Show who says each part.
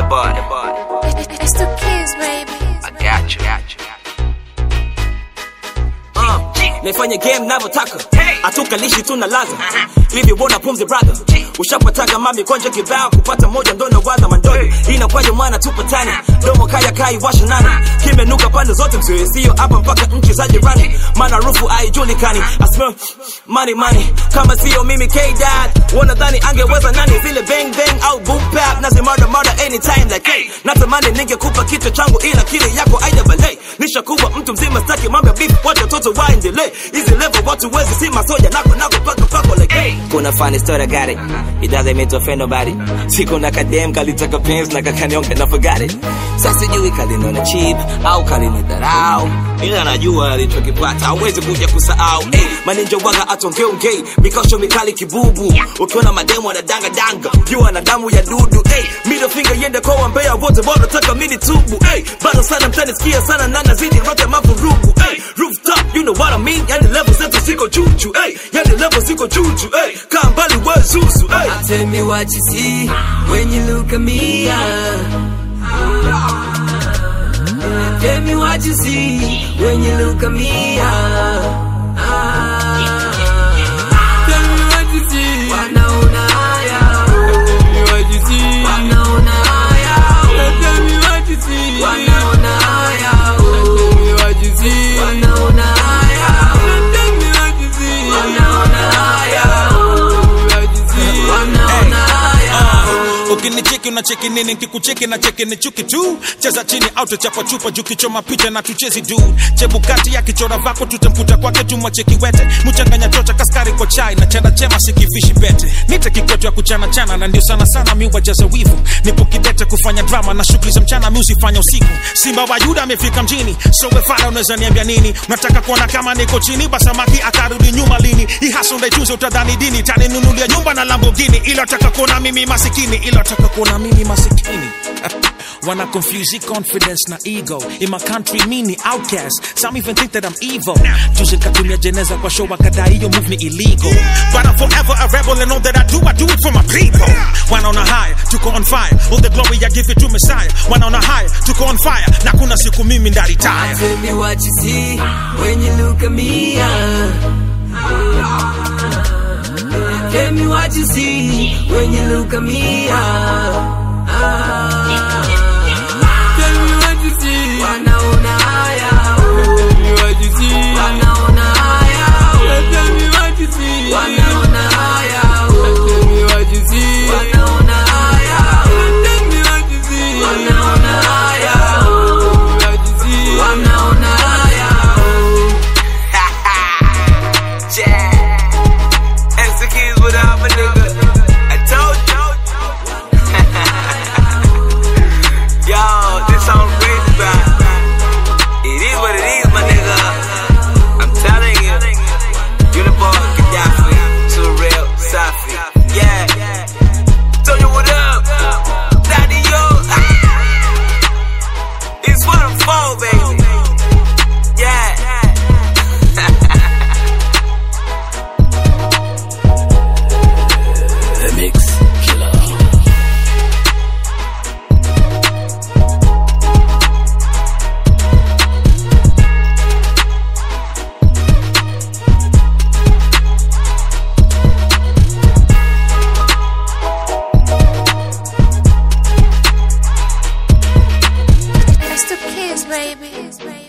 Speaker 1: body, body.
Speaker 2: It's the kids, baby.
Speaker 1: I got you, got you.
Speaker 3: Uh, naifanya game navyotaka hatukalishi tu na laza hivi wona pumzi brother ushapataga mami konja kibao kupata moja ndo nawaza mandogo inakwaje mwana tupatane domo kaya kai washa nani kimenuka pande zote mzee sio hapa mpaka nchi za jirani maana rufu haijulikani I smell money money kama sio mimi K-Dad wanadhani angeweza nani vile bang bang au boom bap nazi murder murder anytime like hey natamani ningekupa kichwa changu ila kile yako aida balei nishakuwa mtu mzima staki mambo ya beef wacha watoto waendelee hizi level watu wezi si masoja nako nako paka pako like hey kuna funny story I got it it doesn't mean to offend nobody siku na kadem kalitaka pens na kakanyonga na forgot it sasa sijui kalinona cheap au kalinidharau ila najua alichokipata hawezi kuja kusahau hey, maninja waga atongeongei mikosho mikali kibubu ukiona mademu wanadanga danga jua na damu ya dudu hey, middle finger yende kwa wambea wote bora taka mini tubu hey, bado sana mtanisikia sana na nazidi rote mavurugu hey, rooftop you know what I mean yani level zetu ziko juju hey, yani level ziko juju hey, kaa mbali we zuzu hey.
Speaker 4: Tell me what you see when you look at me. ah. Tell me what you see when you look at me. ah. Ah. Tell me what you see. Wanaona haya. Tell me what you see. Wanaona haya. Tell me what you see. Wanaona haya. Tell me what you see. Wanaona haya. Tell me what you see. Wanaona haya. Tell me what you see. Wanaona haya.
Speaker 5: ukinicheki unacheki nini nkikucheki na cheki ni chuki tu cheza chini au tuchapa chupa juu kichoma picha na tuchezi du chebukati ya kichora vako tutamkuta kwake tumwacheki wete mchanganya chocha kaskari kwa chai na chana chema sikivishi bete nite kikwetu ya kuchana chana na ndio sana sana mi wajaza wivu nipo kidete kufanya drama na shughuli za mchana mi usifanya usiku simba wa yuda amefika mjini so wefara unaweza niambia nini unataka kuona kama niko chini basamaki akarudi nyuma lini ihasa ndaichuze utadhani dini taninunulia nyumba na lambogini ila taka kuona mimi masikini ila taka kuona mimi masikini Wanna confuse the confidence na ego In my country mini outcast Some even think that I'm evil Juzi nikatumia jeneza kwa show wakadai hiyo move ni illegal But I'm forever a rebel and all that I do I do it for my people Wanaona high, tuko on fire All the glory I give it to Messiah Wanaona high, tuko on fire Na kuna siku mimi ndaritaya
Speaker 4: Tell me what you see when you look at me. ah. Tell me what you see when you look at me. ah. Ah. Tell me what you see. Wanaona haya. Tell me what you see. Wanaona haya. Tell me what you see. Wanaona haya. Tell me what you see. Wanaona haya. Tell me what you see. Wanaona haya. Tell me what you see. Wanaona haya.
Speaker 3: Yeah. It's the kids without my nigga. I told you. Yo, this song crazy, bro. It is what it is, my nigga. I'm telling you. Uniform, Gaddafi, too real, Safi. Yeah. Tell you what up. Daddy, yo. Ah. It's what I'm for, baby. Yeah.
Speaker 2: It's the kids, baby.